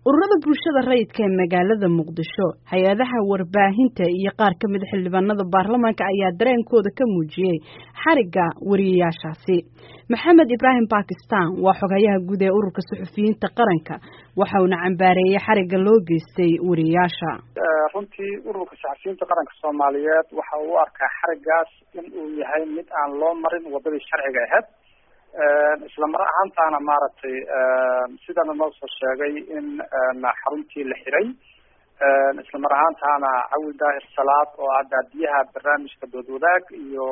ururada bulshada rayidka ee magaalada muqdisho hay-adaha warbaahinta iyo qaar ka mid xildhibaanada baarlamaanka ayaa dareenkooda ka muujiyey xarigga wariyayaashaasi maxamed ibraahim bakistan waa xogayaha guud ee ururka suxufiyiinta qaranka waxa uuna cambaareeyey xarigga loo geystay wariyayaasha runtii ururka saxafiyiinta qaranka soomaaliyeed waxa uu u arkaa xariggaas in uu yahay mid aan loo marin wadadii sharciga ahayd isla mar ahaantaana maaragtay sidana noo soo sheegay in xaruntii la xiray isla mar ahaantaana cawil daahir salaad oo ah daadiyaha barnaamijka dood wadaag iyo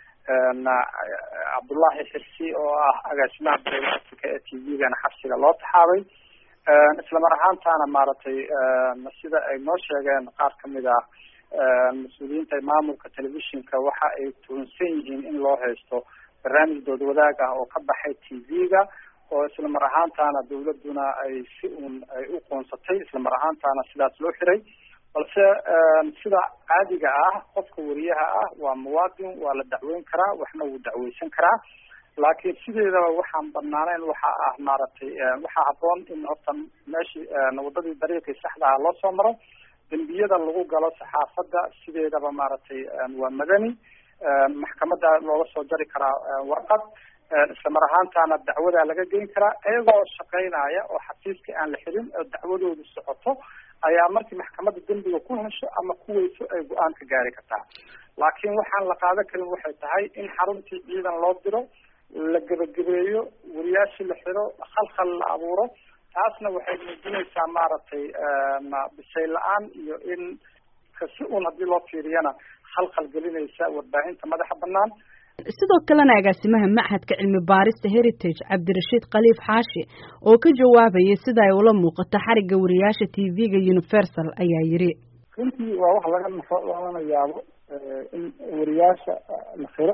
cabdullaahi xirsi oo ah agaasimaha bariga africa ee t v-gana xabsiga loo taxaabay isla mar ahaantaana maaragtay sida ay noo sheegeen qaar kamid ah mas-uuliyiinta maamulka telefishinka waxa ay tuhunsan yihiin in loo haysto barnaamij dood wadaag ah oo ka baxay t v-ga oo isla mar ahaantaana dawladuna ay si uun ay u qoonsatay isla mar ahaantaana sidaas loo xiray balse sida caadiga ah qofka wariyaha ah waa muwaadin waa la dacweyn karaa waxna wuu dacweysan karaa laakiin sideedaba waxaan banaaneyn waxa ah maaragtay waxaa haboon in horta meeshii wadadii dariiqii saxda ah loo soo maro dembiyada lagu galo saxaafadda sideedaba maaragtay waa madani maxkamada looga soo jari karaa warqad isla mar ahaantaana dacwadaa laga geyn karaa iyagoo shaqeynaya oo xafiiska aan la xirin oo dacwadoodu socoto ayaa markii maxkamadda dembiga ku hesho ama kuweyso ay go-aan ka gaari kartaa laakiin waxaan la qaadan karin waxay tahay in xaruntii ciidan loo diro la gebagabeeyo wariyaashii la xiro khalkhal la abuuro taasna waxay muujinaysaa maaragtay bisay la-aan iyo in si uun haddii loo fiiriyana khalkhal gelinaysa warbaahinta madaxa banaan sidoo kalena agaasimaha machadka cilmi baarista heritage cabdirashiid khaliif xaashi oo ka jawaabayay sida ay ula muuqato xarigga wariyaasha t v-ga universal ayaa yidhi runtii waa wax laga nafo lagana yaabo in wariyaasha la xiro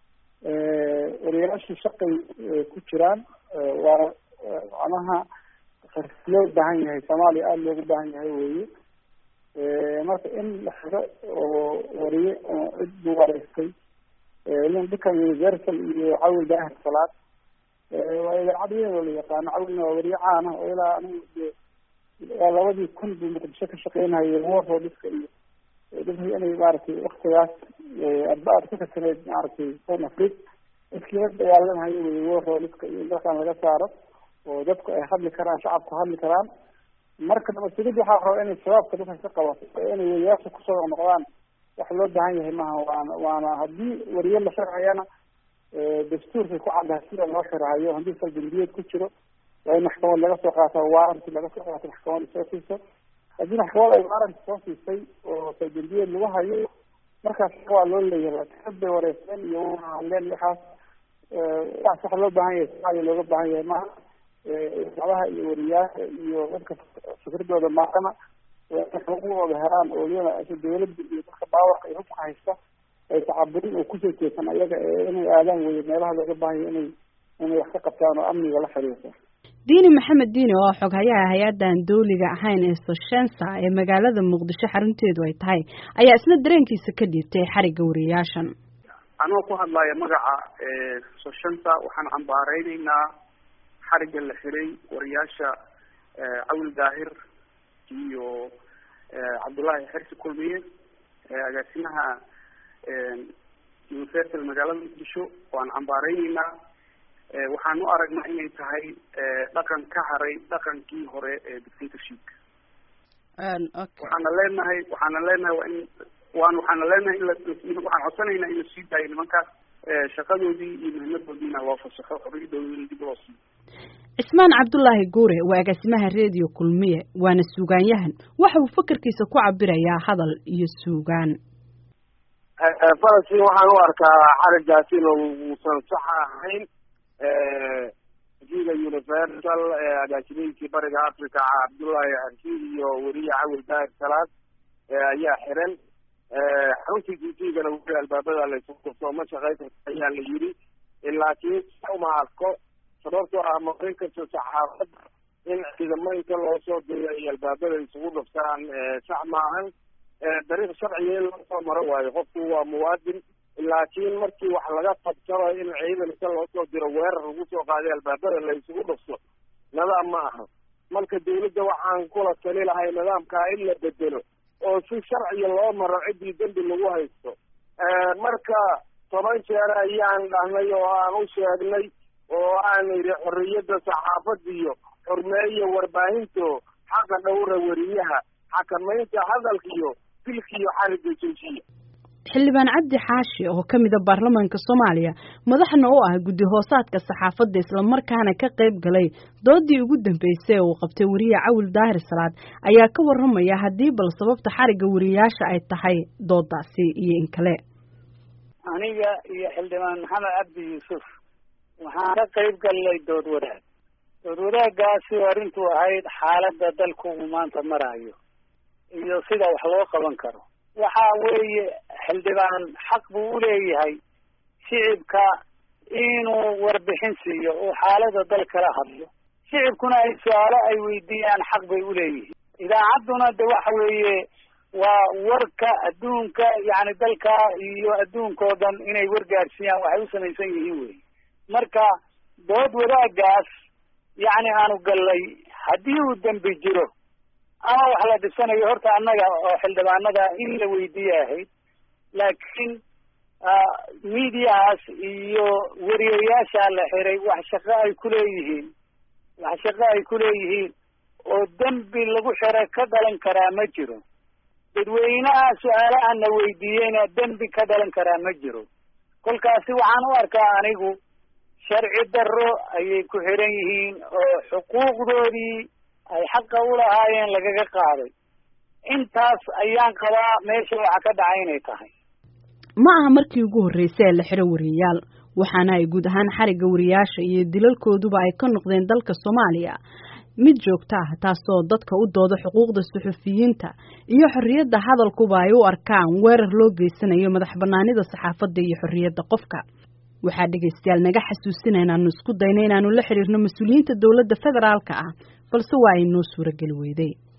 wariyaashu shaqay ku jiraan waa macnaha loo baahan yahay soomaaliya aada loogu baahan yahay weye marka in la xiro oo wariye oo cid buu wareystay ninka universal iyo cawil daahir salaad waa idaacad weyn oo la yaqaano cawilna waa wariye caan ah oo ilaa anigu de waa labadii kun buu muqdisho ka shaqeynayay waroo dhiska iyo dadkii inay maaragtay waktigaas arba-aad ku kasaneyd maaragtay son afrig dadkii la dagaalamahayo wey waroo dhiska iyo in dalkan laga saaro oo dadku ay hadli karaan shacabku hadli karaan marka nabadsigid waxaa raba inay shabaabka dadka ka qabato oo inay wariyaasha kusoo noqdaan wax loo baahan yahay maaha waana waana haddii wariye la xirhayana dastuurkay ku caddahay sida loo xirhayo haddii saldambiyeed ku jiro waa in maxkamad laga soo qaata waaranti laga soo qaato maxkamad soo siiso haddii maxkamad ay waaranti soo siisay oo saldambiyeed lagu hayo markaas waa loo leeyahay ad bay wareysteen iyo hadleen waxaas waxaas waxa loo baahan yahay soomaaliya looga baahan yahay maaha idaacadaha iyo wariyaasha iyo dadka fikradooda maaqana xuquuqdooda heraan oo iyada dawladda iyo dadka baawarka iyo hubka haysta ay tacaburin oo kusoo jeesan ayaga inay aadaan weye meelaha looga baahanya inay inay wax ka qabtaan oo amniga la xiriirta diini maxamed diini oo xoghayaha hay-addan dawliga ahayn ee soshensa ee magaalada muqdisho xarunteedu ay tahay ayaa isna dareenkiisa ka dhiibtay xarigga wariyaashan anoo ku hadlaya magaca soshensa waxaan cambaareyneyna xarigga la xiray wariyaasha cawil daahir iyo cabdullaahi xersi kulmiye agaasimaha universal magaalada muqdisho waan cambaareyneyna waxaan u aragnaa inay tahay dhaqan ka haray dhaqankii hore ee dictatorshipka waxaana leenahay waxaana leenahay waa in waan waxaana leenahay in waxaan codsanayna in la sii daayo nimankaas shaqadoodii iyo muhimadoodiina loo fasaxo xorriyadoodina dib loo siiyo cismaan cabdullaahi guure waa agaasimaha redio kulmiye waana suugaanyahan waxa uu fakarkiisa ku cabirayaa hadal iyo suugaan falastiin waxaan u arkaa xariggaas in uusan sax ahayn jiga universal agaasimihiisii bariga africa cabdullaahi xarsi iyo weriye cawil daahir salaad ayaa xiran xaruntii jijigana weli albaabada laysukurto ma shaqayn karta ayaa la yiri laakiin uma arko sababtoo ah marin kasta saxaafadda in ciidamo inta loo soo diro ay albaabada isugu dhuftaan sax maahan dariiq sharciga in loo soo maro waayo qofku waa muwaadin laakiin markii wax laga qabsanayo in ciidan inta loo soo diro weerar lagu soo qaaday albaabada la isugu dhufto nadaam ma aha marka dawladda waxaan kula tali lahay nidaamkaa in la bedelo oo si sharciga loo maro ciddii dembi lagu haysto marka toban jeer ayaan dhahnay oo aan u sheegnay oo aan idhi xorriyadda saxaafadiyo xurmeeya warbaahinto xaqa dhowra weriyaha xakamaynta hadalkiyo dilkiyo xariga joojiya xildhibaan cabdi xaashi oo ka mida baarlamaanka soomaaliya madaxna u ah guddi hoosaadka saxaafadda islamarkaana ka qayb galay doodii ugu dambeysay uu qabtay weriye cawil daahir salaad ayaa ka warramaya haddii bal sababta xarigga weriyayaasha ay tahay doodaasi iyo in kale aniga iyo xildhibaan maxamed cabdi yuusuf waxaan ka qayb galnay dood wadaag dood wadaagaasi arrintu ahayd xaaladda dalku uu maanta maraayo iyo sida wax loo qaban karo waxa weeye xildhibaan xaq buu u leeyahay shicibka inuu warbixin siiyo oo xaalada dal kala hadlo shicibkuna ay su-aalo ay weydiiyaan xaq bay u leeyihiin idaacadduna de waxa weeye waa warka adduunka yacni dalka iyo adduunka oo dhan inay wargaarsiiyaan waxay u samaysan yihiin wey marka dood wadaagaas yacni aanu gallay haddii uu dembi jiro ama wax la dhisanayo horta annaga oo xildhibaanada in la weydiiye ahayd laakiin mediahaas iyo weriyayaasha la xiray wax shaqo ay kuleeyihiin wax shaqo ay kuleeyihiin oo dembi lagu xiro ka dhalan karaa ma jiro dadweynaha su-aalahan la weydiiyeyna dembi ka dhalan karaa ma jiro kolkaasi waxaan u arkaa anigu sharci darro ayay ku xiran yihiin oo xuquuqdoodii ay xaqa u lahaayeen lagaga qaaday intaas ayaan qabaa meesha waxa ka dhacay inay tahay ma aha markii ugu horreysay ee la xiro wariyayaal waxaana ay guud ahaan xarigga wariyayaasha iyo dilalkooduba ay ka noqdeen dalka soomaaliya mid joogto ah taasoo dadka u dooda xuquuqda suxufiyiinta iyo xorriyadda hadalkuba ay u arkaan weerar loo geysanayo madax bannaanida saxaafadda iyo xorriyadda qofka waxaa dhegaystayaal naga xasuusina inaanu isku dayno inaanu la xiriirno mas-uuliyiinta dowladda federaalka ah balse waa ay noo suurageli weyday